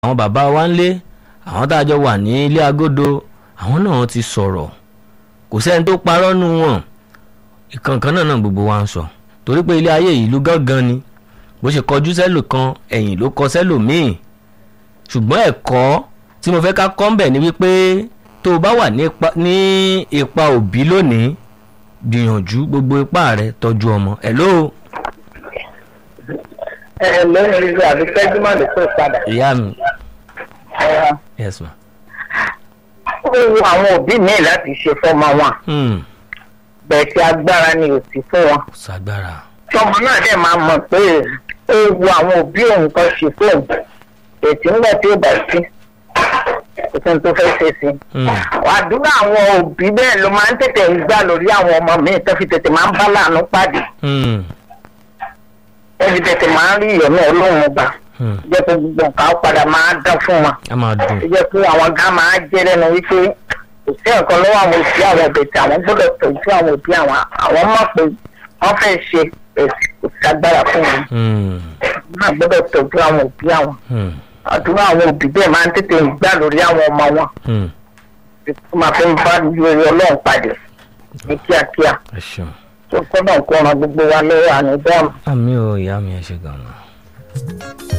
àwọn bàbá wa ń lé àwọn tá a jọ wà ní ilé agodo àwọn náà ti sọ̀rọ̀ kò sẹ́ni tó parọ́ nu wọn ìkànkan náà náà gbogbo wa ń sọ torí pé ilé ayé ìlú gángan ni bó ṣe kọjú sẹ́lò kan ẹ̀yìn ló kọ sẹ́lò míì ṣùgbọ́n ẹ̀kọ́ tí mo fẹ́ ká kọ́ ń bẹ̀ ni wípé tó o bá wà ní ipa òbí lónìí gbìyànjú gbogbo ipá rẹ tọ́jú ọmọ ẹ̀ ló. ẹ lórí ìlú àbí tẹ́júmọ́ ló pè padà. ìyá mi ẹ yes ma. ó wu àwọn òbí míì láti ṣe fọ́mọ wọn Hmm, bẹ́ẹ̀ tí agbára ni ò sí fún wọn. ṣàgbára tọmọ náà dẹ̀ máa mọ̀ pé ó wu àwọn òbí òun kan ṣe fóun ètí ńgbà tí ó bá sí kò sí ní tó fẹ́ ṣe sí. Hmm, àdúrà àwọn òbí bẹ́ẹ̀ ló máa ń tètè ń gbà lórí àwọn ọmọ míì tó fi tètè máa ń bá láàánú pàdé hmm, tó fi tètè máa ń rí ìyọ̀nù ọlọ́run gbà hmm. jẹ́ pé gbogbo nǹkan á padà máa dán fún wọn. a máa dùn ó jẹ́ pé àwọn gá máa jẹ́ lẹ́nu wípé kò sí nǹkan lọ́wọ́ àwọn òbí àwọn òbí tí àwọn gbọ́dọ̀ tọ́jú àwọn òbí àwọn àwọn mọ̀ pé wọ́n fẹ́ ṣe èsì kò sí agbára fún wọn Hmm, wọ́n á gbọ́dọ̀ tọ́jú àwọn òbí àwọn hmm, àdúrà àwọn òbí bẹ́ẹ̀ máa ń tètè gbà lórí àwọn ọmọ wọn hmm. tó máa fi ń bá lórí ọlọ́run pàdé ní kíákíá ẹ ṣeun tó kọ́ náà kó ran gbogbo wa lọ́wọ́ àníbọ́ọ̀mù. àmì ò ìyá mi ẹ ṣe gan-an.